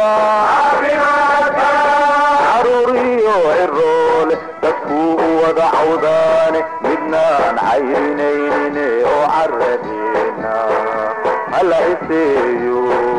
caruuriyo ciroole dadkuu u wada cawdaane midnaan cayrinaynin oo caradeena hala iseeyo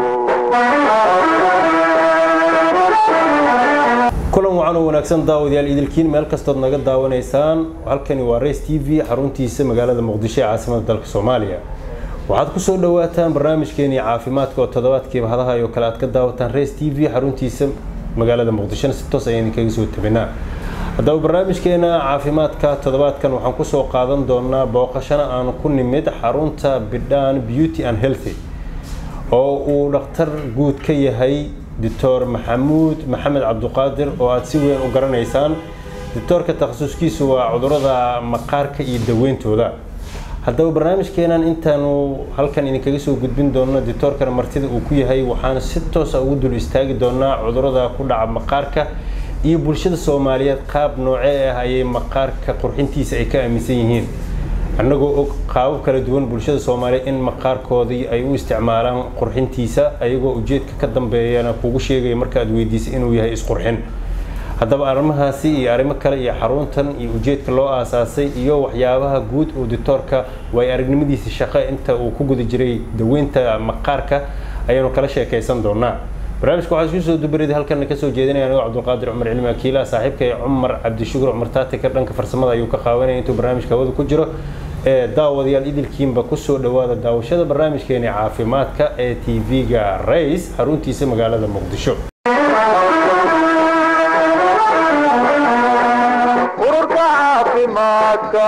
kulan wacan oo wanaagsan daawadayaal idilkiin meel kastood naga daawanaysaan halkani waa race t v xaruntiisa magaalada muqdisho ee caasimada dalka soomaaliya waxaad kusoo dhawaataan barnaamijkeenii caafimaadka oo toddobaadkiiba hadaha oo kale aad ka daawataan race t v xaruntiisa magaalada muqdishona si toos ayaan idinkaga soo tabinaa haddaba barnaamijkeena caafimaadka toddobaadkan waxaan kusoo qaadan doonaa booqashana aan ku nimid xarunta bidhaan beauty and healthy oo uu dhakhtar guud ka yahay doctor maxamuud maxamed cabduqaadir oo aada si weyn u garanaysaan doctoorka takhasuskiisu waa cudurada maqaarka iyo daweyntooda haddaba barnaamijkeenan intaanu halkan idinkaga soo gudbin doono doctoorkana martida uu ku yahay waxaan si toosa ugu dul istaagi doonaa cudurada ku dhaca maqaarka iyo bulshada soomaaliyeed qaab noocee ah ayay maqaarka qurxintiisa ay ka aaminsan yihiin annagoo og qaabab kala duwan bulshada soomaaliyeed in maqaarkoodii ay u isticmaalaan qurxintiisa ayagoo ujeedka ka dambeeyana kugu sheegaya markaaad weydiisay inuu yahay isqurxin haddaba arrimahaasi iyo arrimo kale iyo xaruntan iyo ujeedka loo aasaasay iyo waxyaabaha guud oo dictoorka way aragnimadiisa shaqo inta uu ku guda jiray daweynta maqaarka ayaanu kala sheekaysan doonaa barnaamijka waxaa isku soo dubarida halkan kasoo jeedinaya anigoo cabdulqaadir cumar cilmi akiila saaxiibkay cumar cabdishukur cumar taatika dhanka farsamada ayuu ka qaawanaya intuu barnaamijka hawada ku jiro ee daawadayaal idilkiinba kusoo dhawaada daawashada barnaamijkeeni caafimaadka ee t v-ga rays xaruntiisa magaalada muqdisho ururka caafimaadka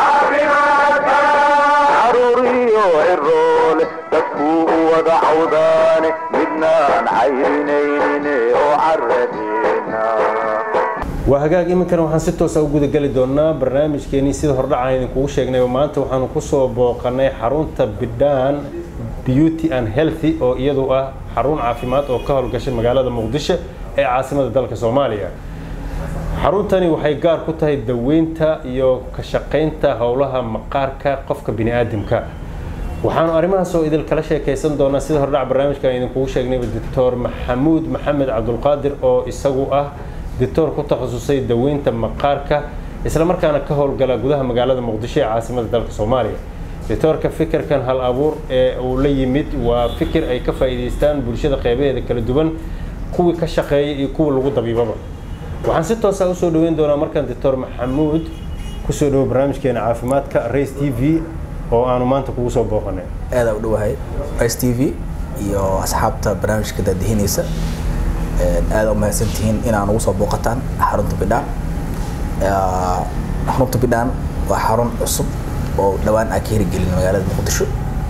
caruuriyo ciroole dadkuu u wada cawdaane midnaan cayrinaynin oo caradeena waa hagaag iminkana waxaan si toosa u gudageli doonaa barnaamijkeenii sida hordhacaan idinkugu sheegnay maanta waxaanu kusoo booqanay xarunta bidhaan beauty and healthy oo iyadu ah xarun caafimaad oo ka howlgashay magaalada muqdisho ee caasimada dalka soomaaliya xaruntani waxay gaar ku tahay daweynta iyo ka shaqaynta howlaha maqaarka qofka bini aadamka waxaanu arrimahaas oo idil kala sheekaysan doonaa sida hordhac barnaamijka aan idinkugu sheegnayba doctor maxamuud maxamed cabdulqaadir oo isagu ah doctor ku takhasusay daweynta maqaarka islamarkaana ka howlgala gudaha magaalada muqdisho ee caasimada dalka soomaaliya doctoorka fikirkan hal abuur ee uu la yimid waa fikir ay ka faa'iidaystaan bulshada qeybaheeda kala duwan kuwii ka shaqeeya iyo kuwa lagu dabiibaba waxaan si toosa usoo dhaweyn doonaa markaan doctor maxamuud kusoo dhawo barnaamijkeena caafimaadka race t v oo aanu maanta kugu soo booqanay aada u dhowahay rice t v iyo asxaabta barnaamijka daadihinaysa aada u mahadsantihiin inaa nagu soo booqataan xarunta bidhaan xarunta bidhaan waa xarun cusub oo dhowaan aa ka hirigelin magaalada muqdisho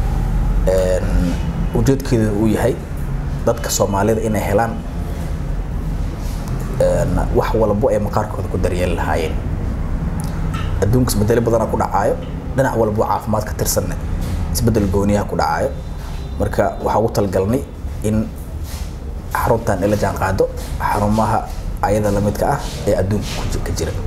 ujeedkeedu uu yahay dadka soomaalida inay helaan wax walbo ay maqaarkooda ku daryeeli lahaayeen adduunka isbedelo badana ku dhacaayo dhinac walbo caafimaad ka tirsanne isbedel gooniyaha ku dhacaayo marka waxaa ugu talgalnay in xaruntan ila jaan qaado xarumaha ayada lamidka ah ee adduunka ka jira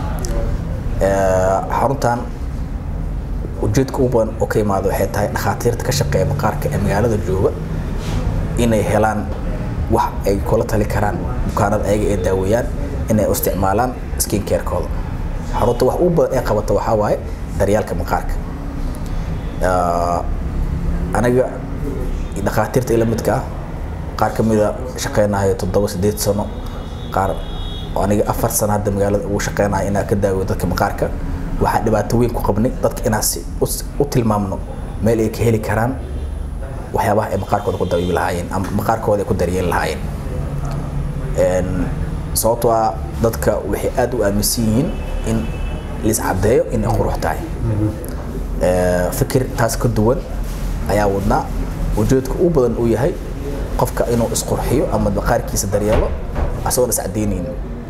xaruntan ujeedka ugu badan oo ka imaada waxay tahay dhakhaatiirta ka shaqeeya maqaarka ee magaalada jooga inay helaan wax ay kula tali karaan bukaanada ayaga ee daaweeyaan inay u isticmaalaan skin carekooda xarunta wax ugu badan ee qabata waxaa waaye daryaalka maqaarka aniga dhakhaatiirta ila midka ah qaar ka mida shaqeynayo toddoba sideed sano qaar aniga afar sano hadda magaalada ugu shaqeynayo inaa ka daaweyo dadka maqaarka waxaa dhibaato weyn ku qabnay dadka inaan si u tilmaamno meel ay ka heli karaan waxyaabaha ay maqaarkooda ku dabiibi lahaayeen ama maqaarkooda ay ku daryeeli lahaayeen sababtoo ah dadka waxay aada u aaminsan yihiin in lis caddeeyo inay qurux tahay fikir taas ka duwan ayaa wadnaa ujeedka u badan uu yahay qofka inuu isqurxiyo ama maqaarkiisa daryeelo asagoon iscaddeynayn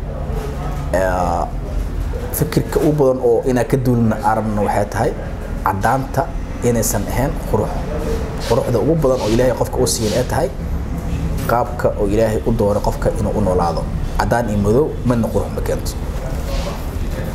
fikirka u badan oo inaa ka duulna aragna waxay tahay caddaanta inaysan ahayn qurux quruxda ugu badan oo ilaahay qofka u siiyan ee tahay qaabka oo ilaahay u dooray qofka inuu u noolaado caddaan iyo madow midna qurux ma keento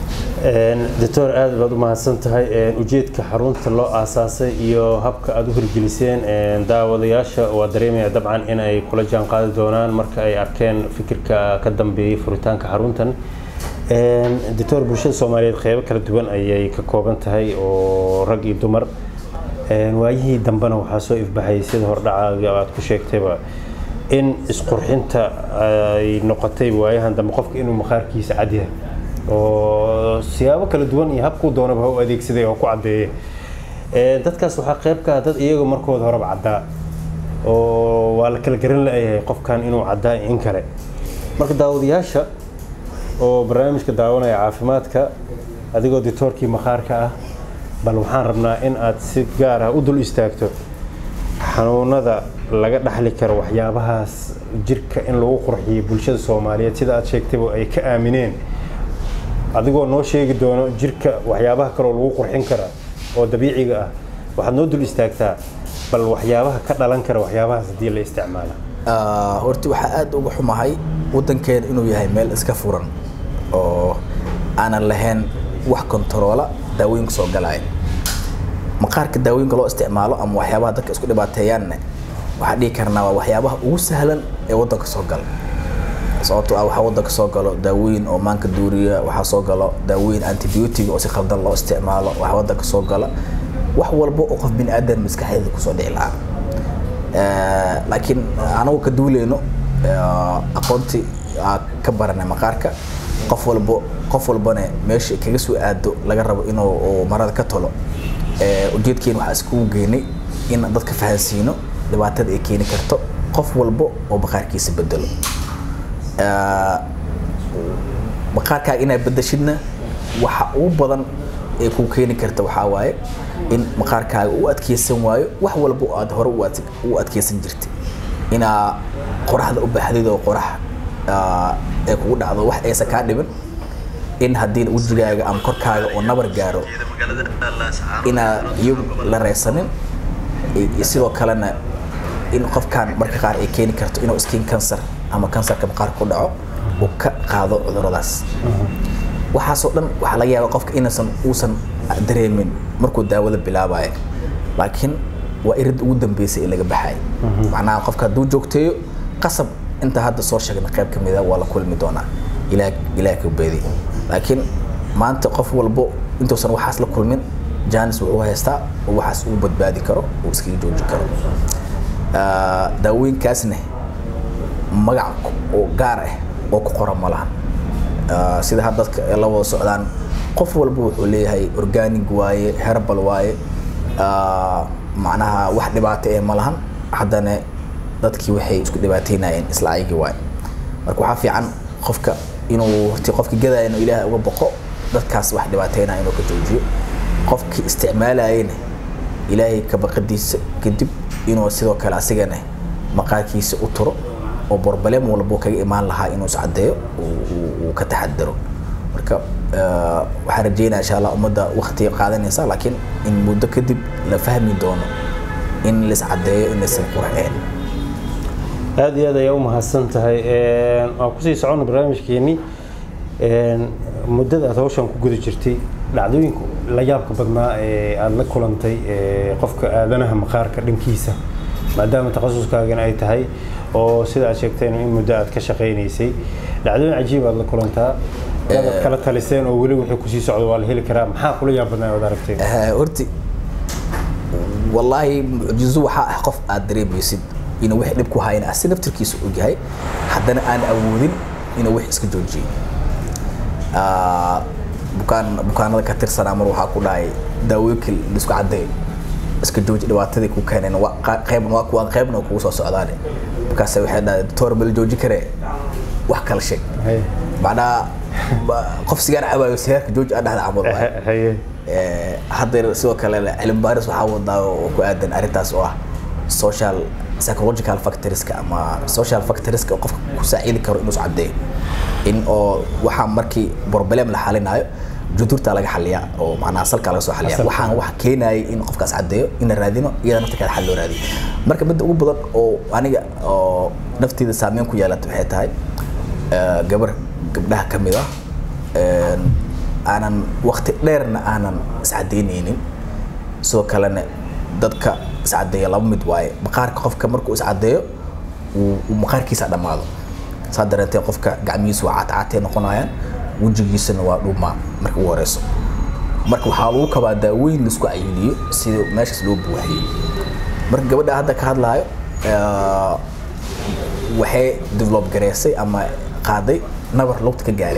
doctor aad baad u mahadsan tahay ujeedka xarunta loo aasaasay iyo habka aada u hirgeliseen daawadayaasha waa dareemaya dabcan in ay kula jaan qaadi doonaan marka ay arkeen fikirka ka dambeeyay furitaanka xaruntan doctor bulshada soomaaliyeed qeybo kala duwan ayay ka kooban tahay oo rag iyo dumar waayihii dambena waxaa soo ifbaxayay sida hordhacaaga aad ku sheegtayba in isqurxinta ay noqotay waayahan dambe qofka inuu maqaarkiisa cadyahay oo siyaabo kala duwan iyo habkuu doonaba ha u adeegsaday oo ku caddeeye dadkaas waxaa qayb ka ah dad iyaga markooda horeba caddaa oo waa la kala garan la-yahay qofkan inuu caddaa in kale marka daawadayaasha oo barnaamijka daawanaya caafimaadka adigoo ditoorkii maqaarka ah bal waxaan rabnaa in aad si gaar ah u dul istaagto xanuunada laga dhaxli karo waxyaabahaas jirka in lagu qurxiyo bulshada soomaaliyeed sida aad sheegtayba ay ka aamineen adigoo noo sheegi doono jirka waxyaabaha kaloo lagu qurxin kara oo dabiiciga ah waxaad noo dul istaagtaa bal waxyaabaha ka dhalan kara waxyaabahaas haddii la isticmaala horti waxaa aada uga xumahay waddankeena inuu yahay meel iska furan oo aanan lahayn wax kontaroola daawooyinka soo galaya maqaarka daawooyinka loo isticmaalo ama waxyaabaha dadka isku dhibaateeyaanne waxaa dhihi karnaa waa waxyaabaha ugu sahlan ee waddanka soo gala sababtoo ah waxaa waddanka soo galo daawooyin oo maanka duuriya waxaa soo galo daawooyin antibiotic oo si khaldan loo isticmaalo waxaa waddanka soo gala wax walba oo qof bini aadan maskaxdeeda kusoo dhici lahaa laakiin anagu ka duuleyno aqoontii ka baranay maqaarka qof walbo qof walbane meesha kaga soo aado laga rabo inuu marada ka tolo ujeedkeena waxaa iskugu geynay in dadka fahansiino dhibaatada ay keeni karto qof walbo oo maqaarkiisa bedelo maqaarkaaga inaad bedeshidna waxa ugu badan ee kuu keeni karta waxaa waaye in maqaarkaaga u adkeysan waayo wax walba aad hore u adkeysan jirtay inaa qoraxda u baaxdid oo qorax ee kugu dhacdo wax aysan kaa dhibin in haddii wejigaaga ama korkaaga oo nabar gaaro inaa iyagu la reysanin sidoo kalena in qofkan marka qaar ay keeni karto inuu skin cancer ama kansarka maqaarka ku dhaco uu ka qaado cuduradaas waxaasoo dhan waxaa laga yaaba qofka inaysan uusan dareemin markuu daawada bilaabayo laakiin waa irid ugu dambeysay ee laga baxay macnaha qofka hadduu joogteeyo qasab inta hadda soo sheegna qayb ka mida waa la kulmi doonaa ilaah ilaah ka beedi laakiin maanta qof walbo intuusan waxaas la kulmin janis wuxuu haystaa oo waxaas uu badbaadi karo uu iskaga jooji karo daawooyinkaasna magac oo gaar ah oo ku qoran ma lahan sida hadda dadka la wada socdaan qof walba wuxuu leeyahay organic waaye herbal waaye macnaha wax dhibaato ee ma lahan haddana dadkii waxay isku dhibaateynayeen isla ayagii waaye marka waxaa fiican qofka inuu horti qofka gadaya inuu ilaahay uga boqo dadkaas wax dhibaateynaya inuu ka joojiyo qofkii isticmaalayena ilaahay ka baqadiisa kadib inuu sidoo kale asigana maqaarkiisa u turo oo borbalem walbo kaga imaan lahaa inuu iscadeeyo uu ka taxadaro marka waxaan rajeynaya insha allah ummadda wakti qaadanaysa laakiin in muddo kadib la fahmi doono in laiscadeeyo in laysan qurxeen aada iyo aad ayaa u mahadsan tahay waan kusii socono barnaamijkeenii muddada aad hawshan ku guda jirtay dhacdooyinka la yaabka badnaa ee aada la kulantay qofka aadanaha maqaarka dhankiisa maadaama takhasuskaagana ay tahay oo sida aad sheegteen in muddo aad ka shaqaynaysay dhacdooyin cajiib aad la kulantaa dad kala taliseen oo weli wixii kusii socdo waa la heli karaa maxaa kula yaab badnaa ood aragteen horti wallaahi mucjizo waxaa ah qof aad dareemaysid inuu wix dhib ku hayna asi naftirkiisa ogyahay haddana aan awoodin inuu wix iska joojiyo bukaan bukaanada ka tirsanaa mar waxaa ku dhahay daawooyinkii laisku caddeeyo iska jooji dhibaatadii ku keeneen qayb waa kuwaan qaybna kugu soo socdaane markaas waxay dhahay doctor ma la jooji karee wax kala sheeg macnaha qof sigaar cabaayo sigaarka jooji aa dhahda camal waay hadda sidoo kale cilmi baaris waxaa wadaa oo ku aadan arrintaas oo ah social psychological factorska ama social factorska oo qofka ku saacidi karo inuu iscadeeyo in oo waxaa markii problem la xalinayo judurta laga xaliyaa oo macnaha salka laga soo xaliyaa waxaan wax keenayay in qofkaas cadeeyo in la raadino iyada nafta kale xal loo raadiyo marka midda ugu badan oo aniga oo nafteeda saameyn ku yeelata waxay tahay gabar gabdhaha ka mid ah aanan waqti dheerna aanan iscadeyneynin sidoo kalena dadka iscadeeya laba mid waaye maqaarka qofka markuu iscadeeyo uu uu maqaarkiisa dhammaado saa dareenteen qofka gacmihiisa waa caatcaatay noqonayaan wejigiisana waa dhuumaa marka ugu horeyso marka waxaa lagu kabaa daawooyin laisku cayiliyo sida meeshaas loo buuxiyo marka gabadha hadda ka hadlaayo eh, waxay develop gareysay ama qaaday nabar lugta ka gaaray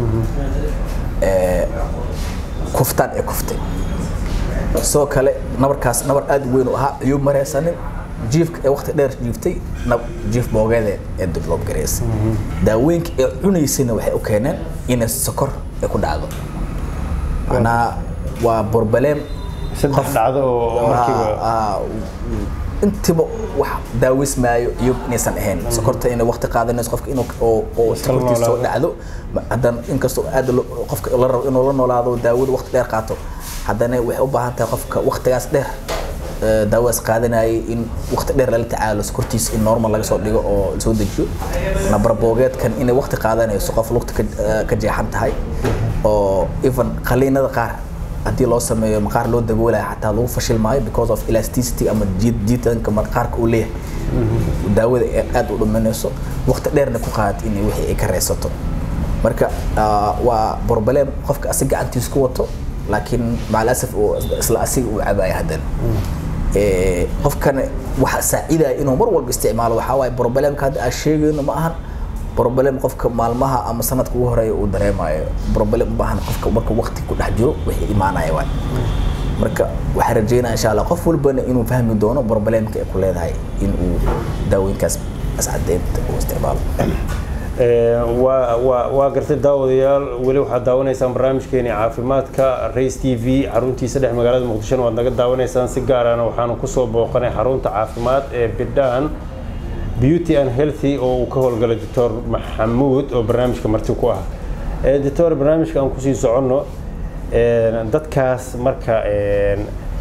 Eh, kuftaan ee kuftay sidoo kale nabarkaas nabar aad u weyn u ahaa ayuu mareysanin jiifka ee waqti dheer jiiftay nab- jiif boogeede ee develop gareysay daawooyinka ee cunaysayna waxay u keeneen inay sokor ay ku dhacdo macnaha waa borbaleem saddex dhacdo oo markiiba Ah, intiba wax daawismaayo iyo inaysan ahayn sokorta inay waqti qaadanayso qofka inuu oo oo Iska sokortiisa soo noolaado. dhacdo ma- haddana inkastoo aad lo- qofka la rabo inuu la noolaado daawada waqti dheer qaato haddana waxay u baahan tahay qofka waqtigaas dheer eh, daawadaas qaadanayay in waqti dheer lala tacaalo sokortiisa in normal laga soo dhigo oo la soo dejiyo nabar boogeedkan inay waqti qaadanayso qof lugta ka eh, ka jeexan tahay oo even qaliinada qaar haddii loo sameeyo maqaar loo daboolaya xataa lagu fashil maayo because of elasticity ama jiid jiitanka maqaarka uu leeyahay daawada ee aad u dhuminayso waqti dheerna ku qaad in wixii ay ka reysato marka ah, waa problem qofka asig gacantiisa ku wato laakiin macalasaf uu isla asiga uu cabaya haddana Eh, qofkana waxa saacidaya inuu mar walba isticmaalo waxaa waaye problemka hadda aan sheegayno ma ahan problem qofka maalmaha ama sanadka ugu horeeya uu dareemayo problem u baahan qofka marka waqti ku dhex jiro wixii imaanaya waay marka waxaan rajeynaya insha allah qof walbana inuu fahmi doono problemka ay ku leedahay in uu daawooyinkaas ascadeynta uu isticmaalo Ee, waa waa waa gartay daawadayaal weli waxaad daawanaysaan barnaamijkeeni caafimaadka race t v xaruntiisa dhex magaalada muqdishona waad naga daawanaysaan si gaarana waxaanu kusoo booqanay xarunta caafimaad ee bidhaan beauty and healthy oo uu ka howlgalay doctor maxamuud oo barnaamijka marti ku ah Ee, doctor barnaamijka aan kusii soconno ee, dadkaas marka ee,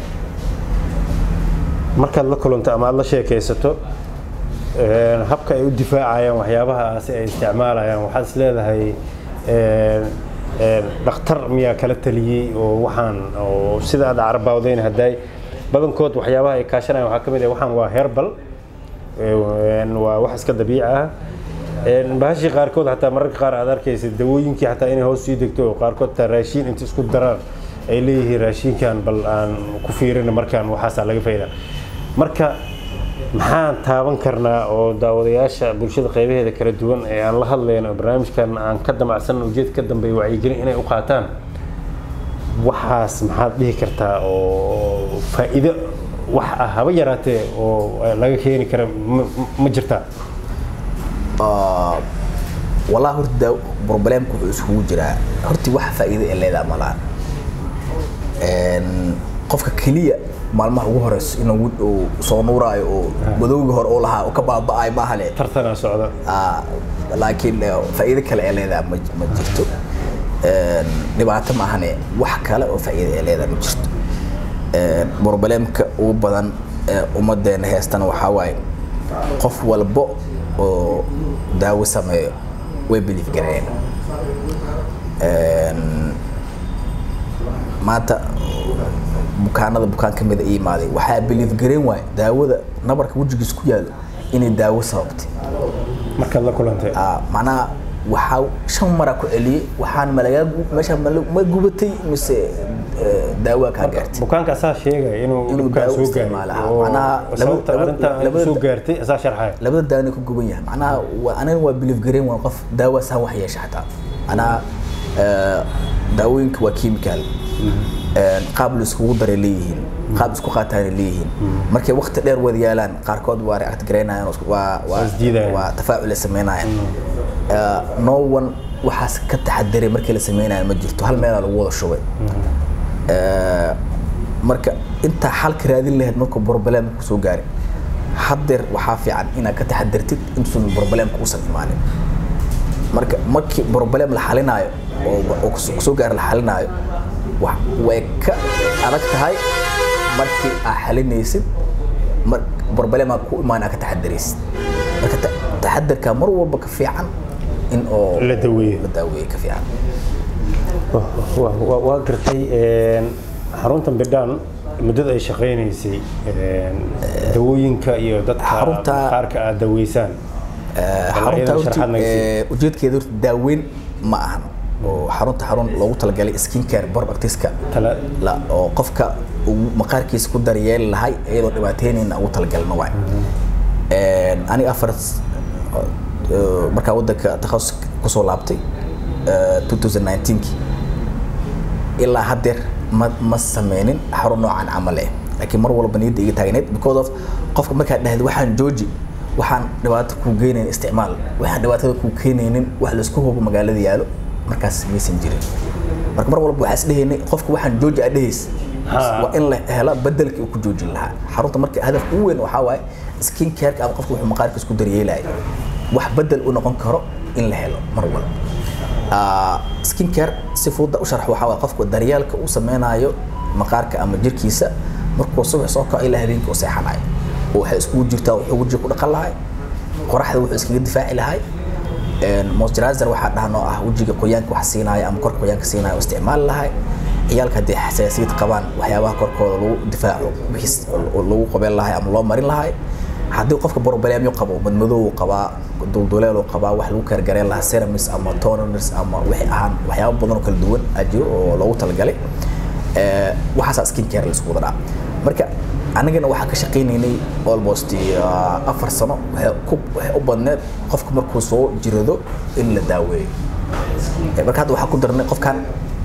markaad la kulanto ama aad la sheekaysato een, habka ay u difaacayaan waxyaabahaasi ay isticmaalayaan waxaad is leedahay een, een, dhakhtar miyaa kala taliyey oo waxaan oo sida aad carabawdeyn hadday badankood waxyaabaha ay kaashanayaan waxaa ka mid ah waxaan waa herbal een, waa wax iska dabiici ah een, bahashii qaarkood xataa mararka qaar aad arkaysa dawooyinkii xataa inay hoos sii degto oo qaarkood taa raashiin inta isku daraan ay leeyihiin raashinkan bal aan ku fiirina markaan waxaasaa laga fayda marka maxaan taaban karnaa oo daawadayaasha bulshada qaybaheeda kala duwan ee aan la hadlayno oo barnaamijkan aan ka damacsan ujeed ka dambeeya wacyigelin inay u qaataan waxaas maxaad dhihi kartaa oo faa'iido wax ah haba yaraatee oo laga keeni kara ma- ma jirtaa Ah, wallahi horta daa- problemka wuxuu isugu jiraa horti wax faa'iido ee leedaha ma laha Een, qofka keliya maalmaha ugu horeyso inuu wid- uu soo nuuraayo oo madowgii hore uu lahaa uu ka baaba'ayo maaha le tartanaa socda Ah, laakiin eh, faa'iido kale ee leedaha ma ma jirto Een, dhibaato maahane wax kale oo faa'iido ee leedaha ma jirto Een, problemka ugu badan ee ummadeena heestana waxaa waaye qof walbo oo daawo sameeyo way belief gareeyeen Een, maanta bukaanada bukaan ka mida ii imaaday waxaa belief gareen waaye daawada nabarka wejigiis ku yaalo inay daawo sababtay markaad la kulantay Ah, macnaha waxaa shan mara ku celiyey waxaan malagaa meesha ma gubatay mise eh, daawaa kaa gaartay bukaanka asaa sheegaya inuu Inuu dhibkaan daawo soo isticmaala, gaaray ah, oo macnaha sababta laba- arrinta ay labada- soo gaartay asaa sharxaya labada daawna ku guban yahay macnaha waa aniga waa belief gareen waa qof daawa saan wax yeesha xataa macnaha eh, daawooyinka waa chemical Een, qaab la iskugu daray leeyihiin qaab isku qaataana leeyihiin markay waqti dheer wada yaalaan qaarkood waa react garaynayaan oo isku- waa waa Waa isdiidayaan. waa tafaacul ay sameynayaan Eh, no one waxaas ka taxadiray markii la sameynaya ma jirto hal meelaa lagu wada shubay Eh, marka intaa xalka raadin lahayd markuu problem kusoo gaaray haddeer waxaa fiican inaad ka taxadirtid intuusan problemka uusan imaanin marka markii problem la xalinaayo oo oo kus- kusoo gaara la xalinaayo wa- way ka adag tahay markii aad xalinaysid mar problema ku imaan aad ka taxadiraysid marka ta- taxadirka mar walba ka fiican in oo la daweeyo la daaweeye ka fiican Wa- wa- waa gartay een, xaruntan bidhaan muddada ay shaqaynaysay een, dawooyinka iyo dadka Xarunta- qaarka aad daweysaan xarunta iyada horta sharaxaad naga sii. ee, ujeedkeeda horta daaweyn ma ahan oo xarunta xarun loogu talagalay skin care productiska Tala- la oo qofka uu maqaarkiisa ku daryeeli lahay iyadoo dhibaataynayna ugu talagalna waay Een, aniga afar s- ee, markaa wadanka takhasus kusoo laabtay ee, 2019 ilaa haddeer ma ma sameynin xarun noocan camal eh laakiin mar walba niyadda iga taagneed because of qofka markaad dhahdo waxaan jooji waxaan dhibaato kuu geynayn isticmaal waxaan dhibaatada kuu keenaynin wax laisku hubo magaalada yaalo markaas maysan jirin marka mar walba waxaa isdhehaynay qofka waxaan jooji aad dhehays Ha. waa in la hela bedelkii uu ku joojin lahaa xarunta marka hadafka ugu weyn waxaa waaye skin careka ama qofka wuxuu maqaarka isku daryeelaya wax bedel u noqon karo in la helo mar walba Ah, skin care si fudud u sharax waxaa waaye qofka daryeelka uu sameynayo maqaarka ama jirkiisa markuu subax soo kaco ilaa habeenkii u seexanayo oo waxay iskugu jirtaa wuxuu wejiga ku dhaqan lahay qoraxda wuxuu iskaga difaaci lahay Een, moisturizer waxaa dhahan oo ah wejiga qoyaanka wax siinaya ama korka qoyaanka siinaya oo isticmaali lahay ciyaalka haddii xasaasiyad qabaan waxyaabaha korkooda lagu difaaco wixiis oo lagu qabeen lahay ama loo marin lahay haddii qofka borobalyaamyo qabo madmadow qabaa dulduleel qabaa wax lagu kargareen lahaa ceramis ama toners ama wixii ahaan waxyaabo badan oo kala duwan aa jiro oo loogu talagalay Ee, waxaasaa skin care laisku wada dhaca marka anagana waxaa ka shaqaynaynay almost uh, afar sano waxay ku waxay u badneed qofka markuu soo jirado in la daaweeyo Ee, marka hadda waxaa ku darnay qofkan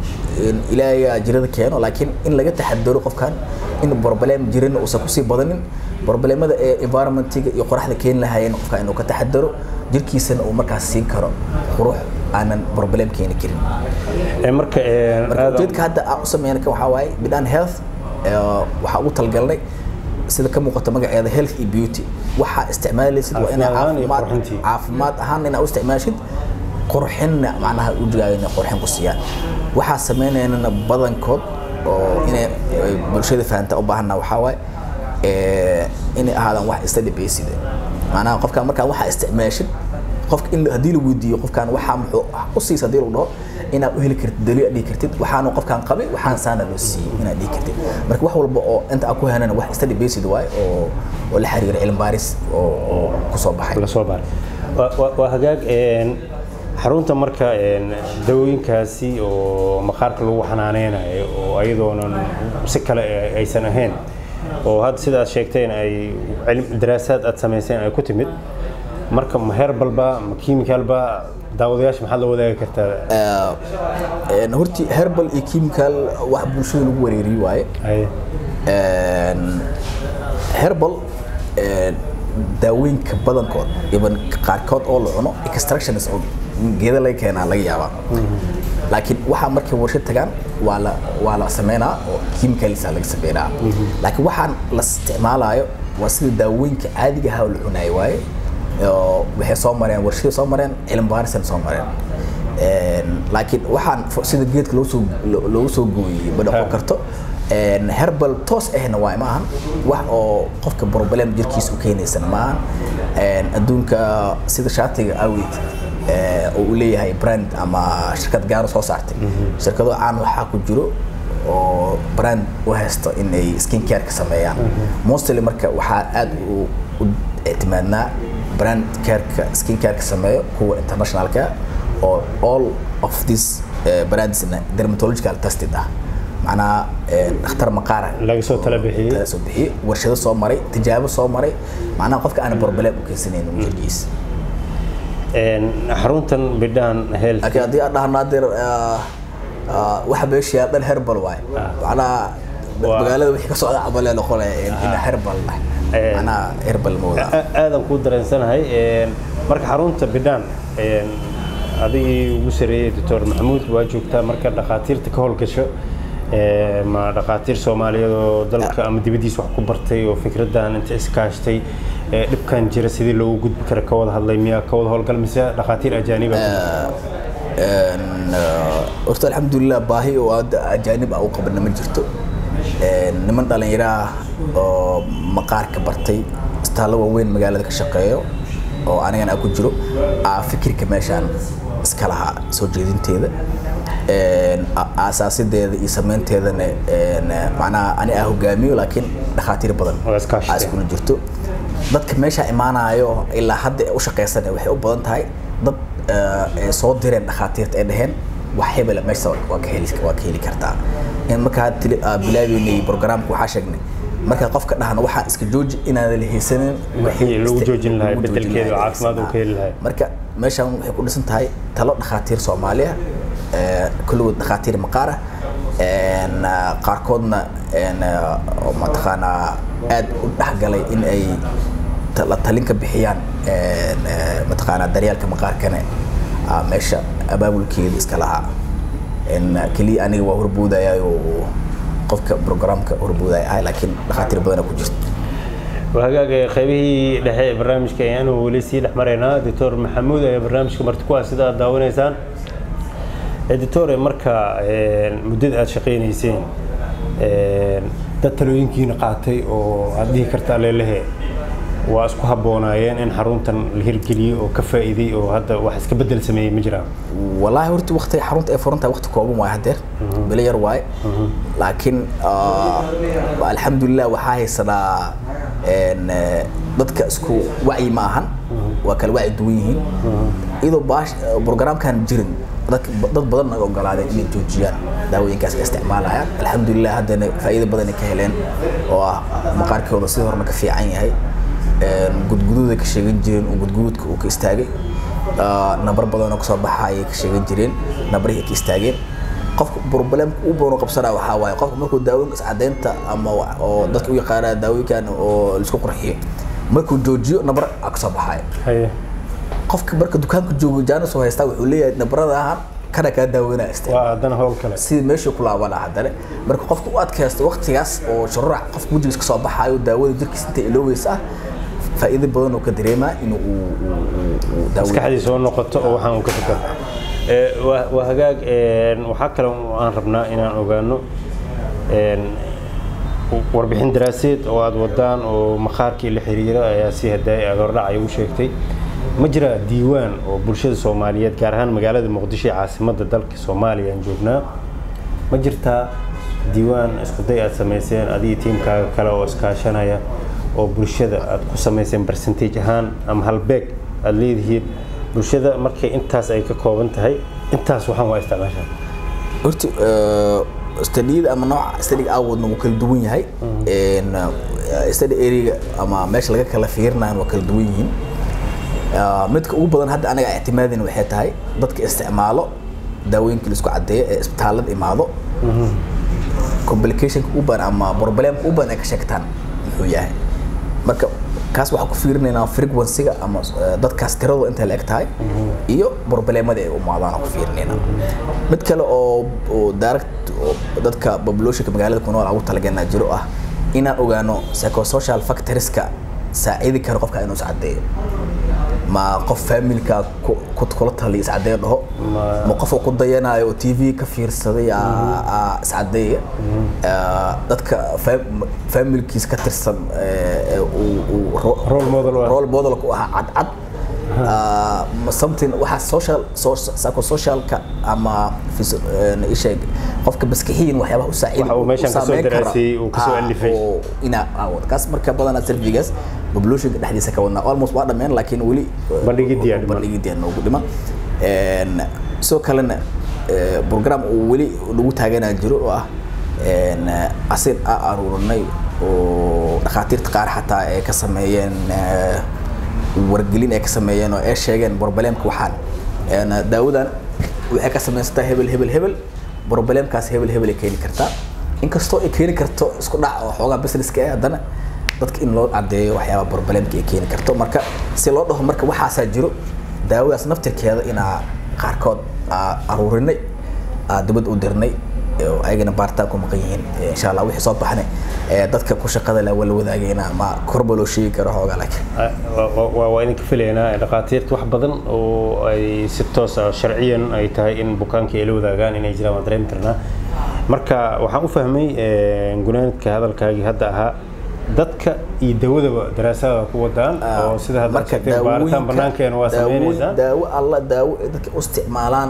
in ilaahay jirada keeno laakiin in laga taxadaro qofkan in problem jirana uusan kusii badanin problemada ee environmentiga iyo qoraxda keeni lahaayeen qofka inuu ka taxadaro jirkiisana uu markaas siin karo qurux aanan problem keeni karin Ee, marka een, marka aad- ujeedka hadda aan u sameynay kan waxaa waaye bidhaan health ee, waxaa ugu talgalnay sida ka muuqata magaceeda health iyo beauty waxaa isticmaalaysid waa inaa Caafimaad ahaan iyo caafimaad qurxintii. caafimaad ahaan inaa u isticmaashid qurxinna macnaha wejigaaga inay qurxin ku siiyaan waxaa sameynaynana badankood oo inay ay bulshada fahamta u baahana waxaa waaye ee, inay ahaadaan wax study based macnaha qofkaan markaa waxaa isticmaashid qofka in haddii la weydiiyo qofkaan waxaa muxuu u siisa haddii lagu dhaho inaad u heli kartid daliil aad dhihi kartid waxaanu qofkaan qabay waxaan saana loo siiyey inaad dhihi kartid marka wax walba oo inta aan ku helana wax study based waaye oo oo la xiriira cilmi baaris oo oo kusoo baxay la soo baaray Waa- waa- waa hagaag een, xarunta marka een, dawooyinkaasi oo maqaarka lagu xanaaneynayo oo ayadoonan si kale ay- aysan ahayn oo hadda sidaad sheegteen ay cilm- daraasaad aad samayseen ay ku timid marka ma herbalba ma chemicalba daawadayaasha maxaad la wadaagi kartaa Een, horti herbal iyo chemical wax bulshada lagu wareeriyo waaye Ay, Een, herbal een, daawooyinka badankood iban qaarkood oo la cuno extractions oo geeda laga keenaa laga yaabaa laakiin waxaa markay warshad tagaan waa la waa la sameynaa oo chemicalsa laga sameynaa laakiin waxaan la isticmaalayo waa sida daawooyinka caadiga ahaa oo la cunaayo waaye oo waxay soo mareen warshaday soo mareen cilmi baarisana soo mareen Een, laakiin waxaan fo- sida geedka loogu soo lo- loogu soo gooyey ma noqon Ha. karto Een, herbal toos ahna waay ma ahan wax oo qofka problem jirkiisa u keenaysana ma ahan Een, adduunka sida shaatiga awgeed ee, oo uu leeyahay brand ama shirkad gaar soo saartay shirkado caan waxaa ku jiro oo brand u haysto in ay skin care ka sameeyaan mostly marka waxaa aad u u ictimaadnaa brand careka skin careka sameeyo kuwa internationalka oo all of this eh, brandsna dermatological tested ah macnaha eh, dhakhtar maqaara Laga soo tala bixiyey. laga soo bixiyey warshado soo maray tijaabo soo maray macnaha qofka aan problem u keensanaynin jirkiisa een, xaruntan bidhaan health laakiin haddii aan dhahno hadeer ah, ah, waxa meesha yaal dhan herbal waaye macnaha Waa- magaalada wixii ka socda cabalee noqonaya in in herbal ah Eh. macnaha herbal ma wada A- aadan kuu dareensanahay een, marka xarunta bidhaan een, adigii ugu sareeyey doctor maxamuud waa joogtaa marka dhakhaatiirta ka howlgasho ee, ma dhakhaatiir soomaaliyeed oo dalka ama dibaddiisa wax ku bartay oo fikraddan inta iskaashtay ee, dhibkan jira sidii loogu gudbi kara ka wada hadlay miyaa ka wada howlgal mise dhakhaatiir ajaaniba Een, ah, horta alxamdulilah baahi oo hadda ajaanib ah u qabana ma jirto Een, niman dhalinyaro ah oo maqaarka bartay istaallo waaweyn magaalada ka shaqeeyo oo anigana aan ku jiro aa fikirka meeshaan iska lahaa soo jeedinteeda een, a- aasaasideeda iyo sameynteedana een, macnaha ani aa hogaamiyo laakiin dhakhaatiir badan Oo iskaashateen. aa iskula jirto dadka meesha imaanayo ilaa hadda u shaqaysan waxay u badan tahay dad eh, ay soo direen dhakhaatiirta ay dhaheen wax hebela meesha waa ka heli waa ka heli kartaa in marka hadda tili- aa bilaabeynay programka waxaa sheegnay marka qofka dhahna waxaan iska jooji inaadan la haysanin Wixii lagu isti- joojin lahaa, lagu joojin bedelkeeda lahaa, caafimaad uu ka heli lahaa. marka meeshan waxay ku dhisan tahay talo dhakhaatiir soomaaliya eh, kulligood dhakhaatiir maqaar ah een, ah, qaarkoodna een, ah, oo mataqaanaa aad u dhexgalay in ay ta- la talin ka bixiyaan een, eh, mataqaanaa daryeelka maqaarkane ah, meesha abaabulkeeda iska lahaa een, ah, keliya aniga waa horboodaya oo qofka programka horboodaya ahay laakiin dhakhaatiir badana ku jirta وهاجا قيبه دحي برنامج كيان ولي سي دحمرينا دكتور محمود ayaa barnaamijka marti ku ah sida aad daawanaysaan editor marka muddada aad shaqaynayseen dad talooyinkiina qaatay oo aad dhihi kartaa leelehe waa isku habboonaayeen in xaruntan la hirgeliyo oo ka faa'iiday oo hadda wax iska bedel sameeyey ma jiraan والله horta waqti xarunta ay furan tahay waqti kooban waaye hadeer bilo yar waaye laakiin ah, alxamdulilah waxaa haysanaa een, eh, dadka isku wacyi ma ahan waa kala wacyi duwan yihiin iyadoo baash programkan jirin dadka dad badan ay ogolaadeen inay joojiyaan daawooyinkaas ay isticmaalayaan alxamdulilah haddana faa'iido badan ay ka heleen oo ah maqaarkooda sidii horena ka fiican yahay een, gudguduud ay ka sheegan jireen oo gudguduudka uu ka istaagay Ah, nabar badan oo kasoo baxa ayay ka sheegan jireen nabarihii ay ka istaageen qofka problemka u badan oo qabsanaa waxaa waaye qofka markuu daawooyinka iscadeynta ama wa- oo dadka u yaqaanaa daawooyinkan oo laisku qurxiyo markuu joojiyo nabar aa kasoo baxaya haye qofka marka dukaanka joogo jaanis oo haystaa wuxuu leeyahay nabaradahan kana kaa daaweynaa isticmaal waa haddana howl kale sidii meesha ku laaban lahaa haddana marka qofka u adkaysto waqtigaas oo shuruuc qofka wejigiis ka soo baxaayo daawada jirkiisa inta iloweysa ah faa'iido badan oo ka dareemaa inuu uu- uu- uu- uu daaweeyo maskaxdii soo noqoto oo waxaan uu ka fikir Ee, waa waa hagaag een, waxaa kale oo aan rabnaa inaan ogaano een, warbixin daraaseed oo aad wadaan oo maqaarkii la xiriira ayaa si hadaay agordhac ay u sheegtay ma jira diiwaan oo bulshada soomaaliyeed gaar ahaan magaalada muqdisho ee caasimadda dalka soomaaliya aan joognaa ma jirtaa diiwaan iskuday aad samayseen adiga tiimkaaga kale oo iskaashanaya oo bulshada aad ku samayseen percentage ahaan ama halbeeg aad leedihiin bulshada markay intaas ay ka kooban tahay intaas waxaan waa isticmaashaa horta stadiyada ama nooca stadiga awoodna wuu kala duwan yahay Een, eh, study area ama meesha laga kala fiirinayo waa kala duwan yihiin Ah, midka ugu badan hadda anaga ictimaadina waxay tahay dadka isticmaalo daawooyinka la isku cadeeyo ee isbitaalada imaado complicationka u badan ama problemka u badan ay ka sheegtaan muxuu yahay marka kaas waxaan ku fiirinaynaa frequency-ga ama eh, dadkaas tiradu intay la eg tahay iyo problemada ay u imaadaan aan ku fiirinaynaa mid kale oo oo direct oo dadka populationka magaalada ku nool aan ugu talagalnaa jiro ah inaan ogaano psychosocial factorska saacidi kara qofka inuu iscadeeyo ma qof familka ku ku- kula taliya iscadeeyo dhaho Ma- ma qof uu ku dayanayo oo tv ka fiirsaday aa- aa iscadeeya Ah, dadka fam- familkiis ka tirsan eh, eh, uu- uu ro- Role model u ah. role model ku ahaa cadcad Ah, ma something waxa social so- psychosocialka ama physio- eh, isheeg qofka maskixiyin waxyaabaha u saacidi Waxa uu meeshan kasoo daraasiyey, uu kasoo alifay. ina aawad kaas marka badanaa servigaas populationka dhexdiisa ka wadnaa almost waa dhameen laakiin weli Bandhigidii aa dhiman. bandhigidii aa noogu dhiman Een, sidoo kalena eh, program uu weli lagu taaganaa jiro oo ah een, asin a aruurinay oo dhakhaatiirta qaar xataa ay ka sameeyeen eh, wargelin ay ka sameeyeen oo ay sheegeen problemka waxaan Een, daawadan waxay ka samaysataa hebel hebel hebel problemkaas hebel hebel ay keeni kartaa inkastoo ay keeni karto isku dhac oo xoogaa businesska ah haddana dadka in loo cadeeyo waxyaaba problemka ay keeni karto marka si loo dhaho marka waxaasaa jiro daawadaas naftirkeeda inaa qaarkood aa aruurinay aa dibad u dirnay oo ayagana baaritaan ku maqan yihiin Eh, insha allah wixii soo baxnay eh, dadka ku shaqada leh waa la wadaagayna ma korba loo sheegi karo xoogaa laakiin waa waa idinka filaynaa dhakhaatiirta wax badan oo ay si toos ah sharciyan ay tahay in bukaankii ay la wadaagaan inay jiraan waan dareemi karnaa marka waxaan u fahmay gunaanka hadalkaagii hadda ahaa dadka iyo dawadaba daraasada ku wadaan oo sida hadda marka sheegtay baaritaan daawooyinka- banaankeena waa daawo- sameynaysaa daawo alla daawo ay dadka u isticmaalaan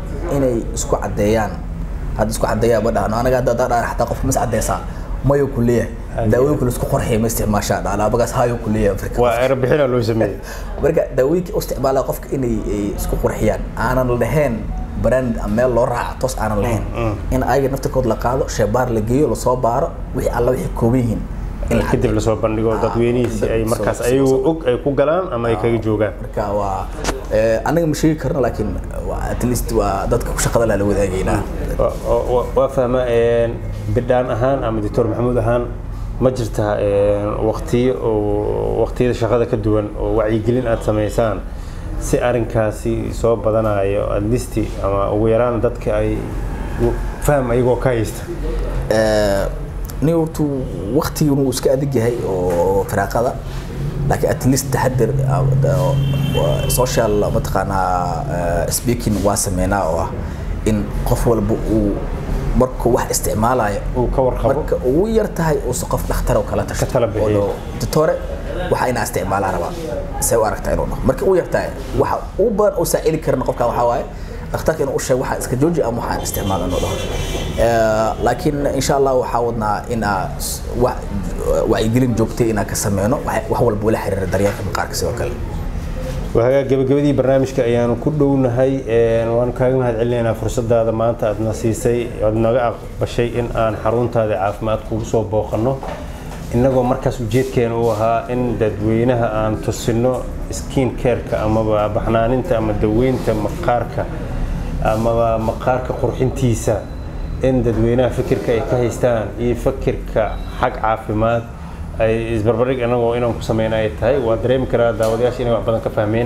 inay isku caddeeyaan hadda isku caddeeyaa ma dhahno anaga hadda haddaa dhahan xataa qofka mas caddeysaa mayo ku leeyahay daawooyinka la isku qorxiya ma isticmaashaa dhaala abagaas hayo ku leeyahay afrika waa erebixina loo sameeyey marka daawooyinka u isticmaala qofka inay ay isku qurxiyaan aanan lahayn brand ama meel loo raaca toos aanan lahayn in ayaga naftirkood la qaado sheebaar la geeyo lasoo baaro wixii alla wixii kooban yihiin in la kadib lasoo bandhigo dadweynihiisi ay markaas ayagoo og ay ku galaan ama ay kaga joogaan marka waa eh, anaga ma sheegi karno laakiin waa at least waa dadka ku shaqada leh la wadaagaynaa Wa- wa- wa- waa fahma een, bidhaan ahaan ama doctor maxamuud ahaan ma jirta een, waqtiyo oo waqtiyada shaqada ka duwan oo wacyigelin aad samaysaan si arrinkaasi soo badanayo at least ama ugu yaraan dadka ay u- faham ayagoo ka haysta nin hortu waktigii uu iska adag yahay oo firaaqada laakiin at least taxadir ah, da- wa- social mataqaanaa eh, speaking waa sameynaa oo ah in qof walba uu markuu wax isticmaalayo uu ka warqabo marka ugu yar tahay uusa qof dhakhtar oo kala tasho Ka tala bixiyo. oo doctore waxa inaa isticmaalaa rabaa see u aragtaa inuu dhaho marka ugu yar tahay waxa ugu badan oo saacili karna qofka waxaa waaye dhakhtarka inuu u sheego waxaa iska jooji ama waxaan isticmaala inuu dhaho Eh, laakiin insha allah waxaa wadnaa inaa s- wa- wacyigelin joogtay inaan ka sameyno wax wax walba wala xiriira daryeelka maqaarka sidoo kale waagaa gabagabadii barnaamijka ayaanu ku dhownahay een, waanu kaaga mahad celinaynaa fursadaada maanta aadna siisay oad naga aqbashay in aan xaruntaada caafimaad kugu soo booqanno innagoo markaas ujeedkeena u ahaa in dadweynaha aan tusino skin careka amaba baxnaaninta ama daweynta maqaarka amaba maqaarka qurxintiisa in dadweynaha fikirka ay ka haystaan iyo fikirka xag caafimaad ay isbarbardhig anagoo inaan ku sameyna ay tahay waa dareemi karaa daawadayaasha inay wax badan ka fahmeen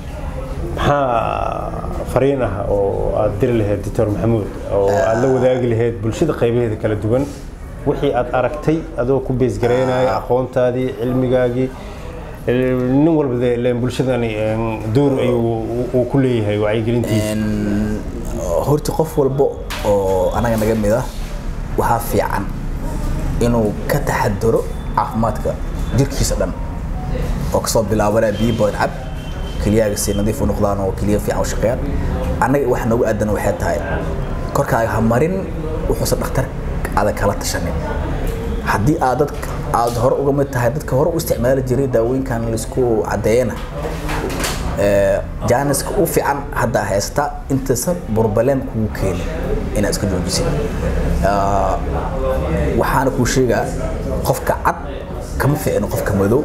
maxaa fariin ah oo aad diri lahayd doctor maxamuud oo aad la wadaagi lahayd bulshada qaybaheeda kala duwan wixii aad aragtay adoo ku beesgaraynaya aqoontaadii cilmigaagii eh, nin walba dee ileen bulshadani een, door ayuu uu ku leeyahay wacyigelintiisa Een, horta qof walba oo anaga naga mid ah waxaa fiican inuu ka taxadaro caafimaadka jirkiisa dhan oo kasoo bilaabanaya biyo badan cab keliyaaga si nadiif u noqdaan oo keliya fiican u shaqeeyaan annaga wax noogu aadan waxay tahay korkaaga ha marin wuxuusan dhakhtar adag kala tashanin haddii aad dadka aad hore uga mid tahay dadka hore u isticmaali jiray daawooyinkan laisku caddeeyana jaaniska u fiican hadda haysta intaysan burbaleen kugu keenin inaad iska joojisid Ah, waxaana kuu sheegaa qofka cad kama fiicno qofka madow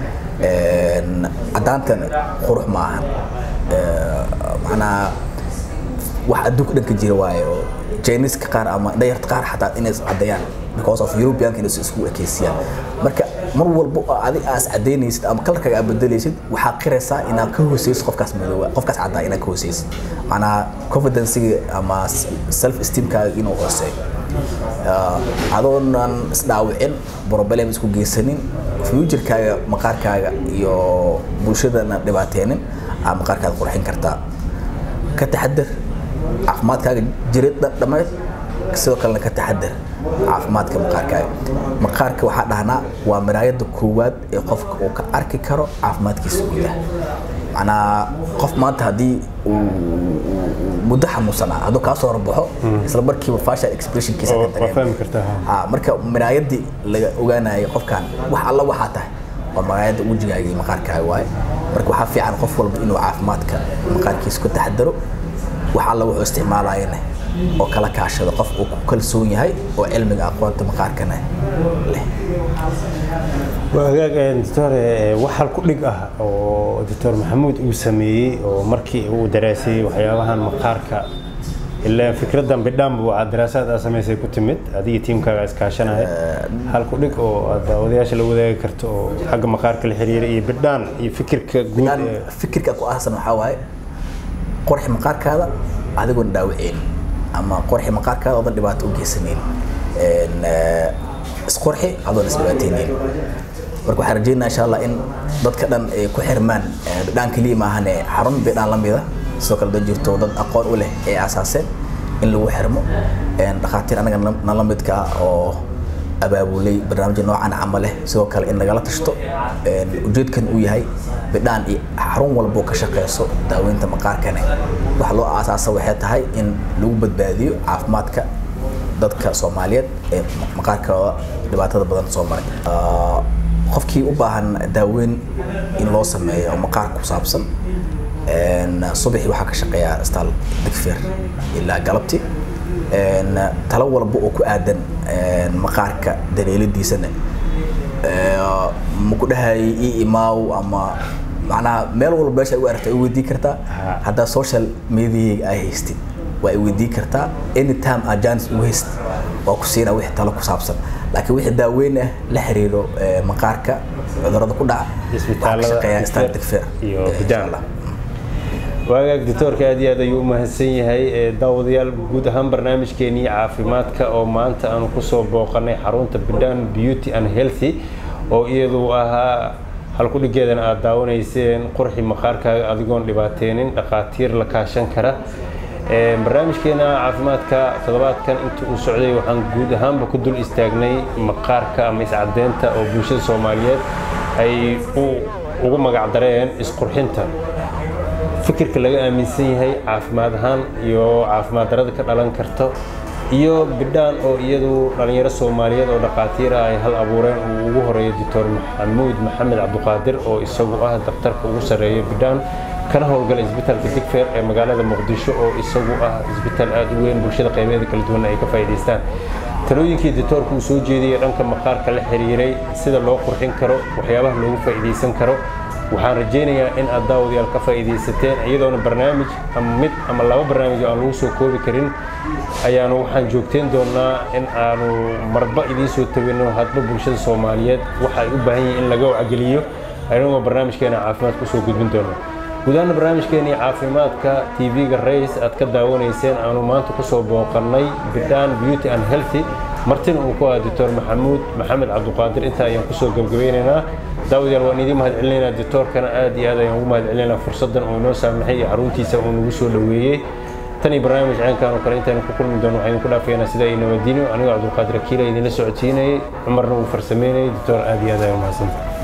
Een, caddaantan qurux ma ahan Eh, macnaha wax adduunka dhanka jira waaye oo jiniska qaar ama dhayarta qaar xataa inay is caddeeyaan because of europeanka inay isku ekeysiyaan marka mar walba oo adi aas caddaynaysid ama kalarkaaga aad bedelaysid waxaa qiraysaa inaad ka hooseysid qofkaas madooba qofkaas caddaa inaad ka hooseysid macnaha confidencega ama self esteemkaaga inuu hooseeyo Ah, adoonan isdhaawicin problem isku geysanin futurkaaga maqaarkaaga iyo bulshadana dhibaateynin aa maqaarkaada qurxin kartaa ka taxadar caafimaadkaaga jirid dhammeed sidoo kalena ka taxadar caafimaadka maqaarkaaga maqaarka waxaa dhahnaa waa maraayada koowaad ee qofka uu ka arki karo caafimaadkiisa gudaha macnaa qof maanta haddii uu uu- uu muddo xanuunsanaa hadduu kaa soo horbaxo isla markiiba facial expressionkiisa Oo, ka waa dareema. fahmi kartaa ha. Ah, marka maraayadii laga ogaanayo qofkan wax alla waxaa tahay waa maraayada wejigaaga iyo maqaarkaaga waaye marka waxaa fiican qof walba inuu caafimaadka maqaarkiisa ku taxadaro wax alla wuxuu isticmaalayana oo kala kaashado qof uu ku kalsoon yahay oo cilmiga aqoonta maqaarkana leh waa hagaag een, doctor eh, wax hal ku dhig ah oo doctor maxamuud uu sameeyey oo markii uu daraasayey waxyaabahan maqaarka ilaa fikraddan bidhaanba waa daraasaad aad samaysay ku timid adiga tiimkaaga iskaashanaya hal ku dhig oo aad daawadayaasha la wadaagi karto oo xagga maqaarka la xiriira iyo bidhaan iyo fikirka guud Dhan ee fikirka ku aasan waxaa waaye qorxi maqaarkaada adigoon dhaawaceen ama qorxi maqaarkaada oodan dhibaato u geysanayn Een, eh, isqorxi adoon isdhibaateynayn marka waxaan rajeynaa insha allah in dadka dhan ay ku xirmaan eh, bidhaan keliya maahane xarun bidhaan la mida sidoo kale dad jirto dad aqoon u leh ay aasaaseen in lagu xirmo Een, dhakhaatiir anaga na- nala midka ah oo abaabulay barnaamijya noocan camal leh sidoo kale in nagala tashto ujeedkan uu yahay bidhaan iyo xarun walbo ka shaqeyso daaweynta maqaarkane waxa loo aasaasa waxay tahay in lagu badbaadiyo caafimaadka dadka soomaaliyeed ee maqaarkooda dhibaatada badan soo maray qofkii u baahan daaweyn in loo sameeyo oo maqaar ku saabsan subaxii waxaa ka shaqeeyaa staal digfeer ilaa galabtii talo walba oo ku aadan maqaarka dareeladiisana ma ku dhahayay ii imaaw ama macnaha meel walba meesha ay u aragta ay weydii kartaa haddaa social media ay haystid waa ay weydii kartaa anytime agents ugu hayst waa ku siinaa wixii talo ku saabsan laakiin wixii daaweyn ah la xiriiro maqaarka cudurrada ku dhaca waxaa ka shaqeeyaa staal digfeer iyo bidaan waagaag doctoorka aad iyo aad ayuu u mahadsan yahay daawadayaal guud ahaan barnaamijkeenii caafimaadka oo maanta aanu kusoo booqanay xarunta bidhan beauty and healthy oo iyadu ahaa halkudhigeedana aad daawanayseen qurxi maqaarkaaga adigoon dhibaateynin dhakhaatiir la kaashan kara barnaamijkeena caafimaadka toddobaadkan inta uu socday waxaan guud ahaanba ku dul istaagnay maqaarka ama iscadeynta oo bulshada soomaaliyeed ay ugu magacdareen isqurxinta fikirka laga aaminsan yahay caafimaad ahaan iyo caafimaad darada ka dhalan karto iyo bidhaan oo iyadu dhalinyaro soomaaliyeed oo dhakhaatiir ah ay hal abuureen uu ugu horeeyo doctor maxamuud maxamed cabdiqaadir oo isagu ah daktarka ugu sarreeya bidhaan kana howlgala isbitaalka digfeer ee magaalada muqdisho oo isagu ah isbitaal aada u weyn bulshada qaybeeda kala duwan ay ka faa'iidaystaan talooyinkii doctoorka uu soo jeediyey dhanka maqaarka la xiriiray sida loo qurxin karo waxyaabaha loogu faa'iidaysan karo waxaan rajaynayaa in aad daawadayaal ka faa'iidaysateen iyadoona barnaamij ama mid ama laba barnaamij oo aan lagu soo koobi karin ayaanu waxaan joogteen doonaa in aanu marba idiin soo tagino hadba bulshada soomaaliyeed waxa ay u baahan yihiin in laga wacgeliyo anagoo barnaamijkeena caafimaad kusoo gudbin doono gudahaana barnaamijkeenii caafimaadka tv-ga rays aad ka daawanayseen aanu maanta kusoo booqannay bidhaan beauty and healthy martina uu ku ah doctor maxamuud maxamed cabdiqaadir intaa ayaan kusoo gebgabaynaynaa daawadayaal waan idiin mahad celinaynaa doctoorkana aad iyo aad ayaan ugu mahad celinaynaa fursaddan uu inoo saamaxay iyo xaruntiisa uu nagu soo dhoweeyey tan iyo barnaamij ceenkan oo kale intaanu ku kulmi doono waxaan idinku dhaafaynaa sida ay nabadiino anigoo cabdulqaadir akiila idinla socodsiinayay cumarna uu farsameynayay doctor aad iyo aad ayaan mahadsantahay